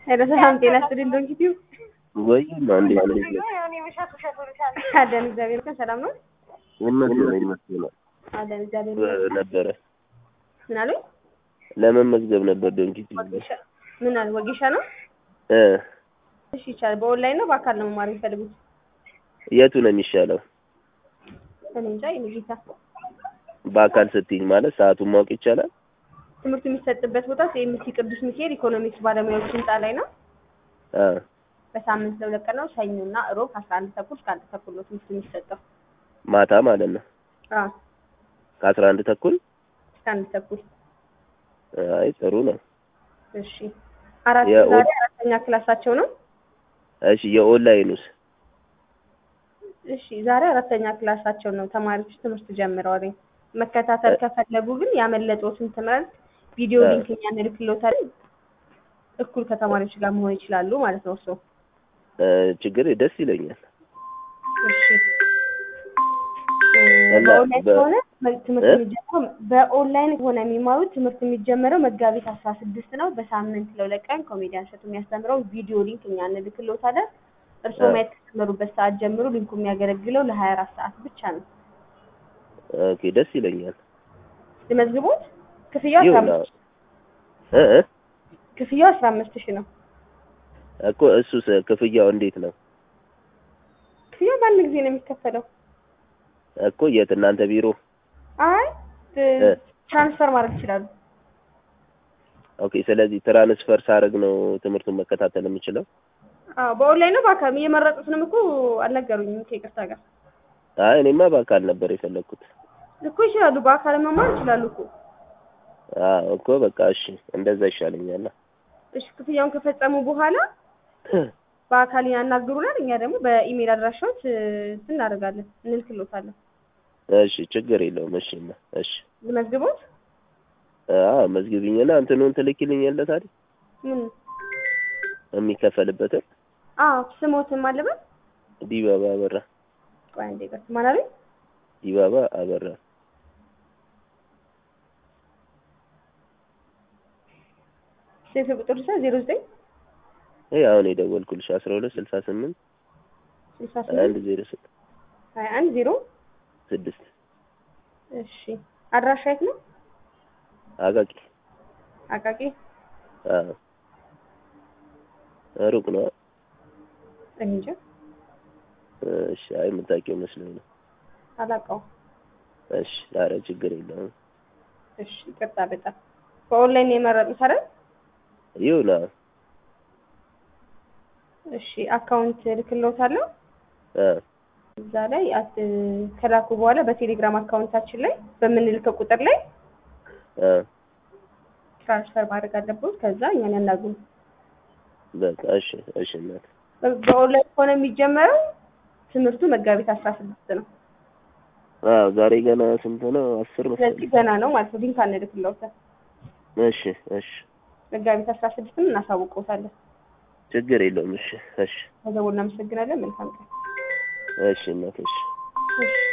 ሄሎ ሰላም ጤና ይስጥልኝ ዶንኪቲው ወይ አንዴ አንዴ አለን እግዚአብሔር ይመስገን ሰላም ነው ይመስገን ይመስገን አለን እግዚአብሔር ይመስገን ነበረ ምን አሉኝ ለመመዝገብ ነበር ዶንኪቲ ወጌሻ ምን አሉ ወጌሻ ነው እ እሺ ይቻላል በኦንላይን ነው በአካል ነው መማር የሚፈልጉት የቱ ነው የሚሻለው? እኔ እንጃ የኔ ጌታ በአካል ስትይኝ ማለት ሰዓቱን ማወቅ ይቻላል? ትምህርቱ የሚሰጥበት ቦታ ሲኤምሲ ቅዱስ ሚካኤል ኢኮኖሚክስ ባለሙያዎች ህንጻ ላይ ነው አ በሳምንት ለሁለት ቀን ነው ሰኞና እሮብ ከአስራ አንድ ተኩል እስከ አንድ ተኩል ነው ትምህርቱ የሚሰጠው ማታ ማለት ነው አዎ ከአስራ አንድ ተኩል እስከ አንድ ተኩል አይ ጥሩ ነው። እሺ አራት የኦ- ዛሬ አራተኛ ክላሳቸው ነው እሺ የኦንላይኑስ? እሺ ዛሬ አራተኛ ክላሳቸው ነው ተማሪዎች ትምህርት ጀምረዋል መከታተል ከፈለጉ ግን ያመለጦትን ትምህርት ቪዲዮ እ። ሊንክ እኛ እንልክልዎታለን እኩል ከተማሪዎች ጋር መሆን ይችላሉ ማለት ነው እርስዎ እ ችግር ደስ ይለኛል። እሺ እ፣ እና በኦንላይን በ- ከሆነ መ- ትምህርት እ? የሚጀምረው በኦንላይን ከሆነ የሚማሩት ትምህርት የሚጀምረው መጋቢት አስራ ስድስት ነው በሳምንት ለሁለት ቀን ኮሜዲያን ሸቱ የሚያስተምረው ቪዲዮ ሊንክ እኛ እንልክልዎታለን እርስዎ እ። ማየት ከጀመሩበት ሰዓት ጀምሮ ሊንኩ የሚያገለግለው ለሀያ አራት ሰዓት ብቻ ነው ኦኬ ደስ ይለኛል። ልመዝግቦት ክፍያው አስራ ይሁን አምስት እ እ ክፍያው አስራ አምስት ሺህ ነው እኮ እሱስ ክፍያው እንዴት ነው? ክፍያው በአንድ ጊዜ ነው የሚከፈለው እኮ የት እናንተ ቢሮ? አይ እ፣ እ። ትራንስፈር ማድረግ ይችላሉ ኦኬ ስለዚህ ትራንስፈር ሳደርግ ነው ትምህርቱን መከታተል የምችለው? አዎ በኦንላይን ነው በአካል እየመረጡትንም እኮ አልነገሩኝም ከይቅርታ ጋር አይ እኔማ በአካል ነበር የፈለግኩት። እኮ ይችላሉ በአካል መማር ይችላሉ እኮ አዎ እኮ በቃ እሺ እንደዛ ይሻለኛል። እሺ ክፍያውን ከፈጸሙ በኋላ በአካል ያናግሩናል እኛ ደግሞ በኢሜል አድራሻዎች እ፣ እንትን እናደርጋለን እንልክሎታለን እሺ ችግር የለውም። እሺ እና እሺ ልመዝግቦት አዎ መዝግቢኝና እንትኑን ትልኪልኛለህ ታዲያ ምን የሚከፈልበትን አዎ ስሞትም አለበት ዲባባ አበራ ቆይ አንዴ ቀስ ማን አለኝ ዲባባ አበራ ስልክ ቁጥር ሳ ዜሮ ዘጠኝ ይሄ አሁን የደወልኩልሽ አስራ ሁለት ስልሳ ስምንት ስልሳ አንድ ስምንት ዜሮ ስድስት ሀያ አንድ ዜሮ ስድስት እሺ አድራሻ የት ነው አቃቂ አቃቂ አዎ ሩቅ ነው። እኔ እንጃ እሺ አይ የምታውቂው መስሎኝ ነው። አላውቀውም እሺ ኧረ ችግር የለውም። እሺ ይቅርታ በጣም በኦንላይን ነው የመረጡት አይደል ይሁን አዎ እሺ አካውንት እልክልዎታለሁ አ እዛ ላይ አት- ከላኩ በኋላ በቴሌግራም አካውንታችን ላይ በምንልከው ቁጥር ላይ አ ትራንስፈር ማድረግ አለብዎት ከዛ እኛን ያናግሩ በቃ እሺ እሺ እናት በ- በኦንላይን ከሆነ የሚጀመረው ትምህርቱ መጋቢት አስራ ስድስት ነው አዎ ዛሬ ገና ስንት ነው? አስር ስለዚህ መሰለኝ። ገና ነው ማለት ነው ሊንክ አንልክልዎታል እሺ እሺ መጋቢት አስራ ስድስትም እናሳውቅዎታለን ችግር የለውም። እሺ እሺ ከዛ እናመሰግናለን መልካም ቀን እሺ እናት እሺ እሺ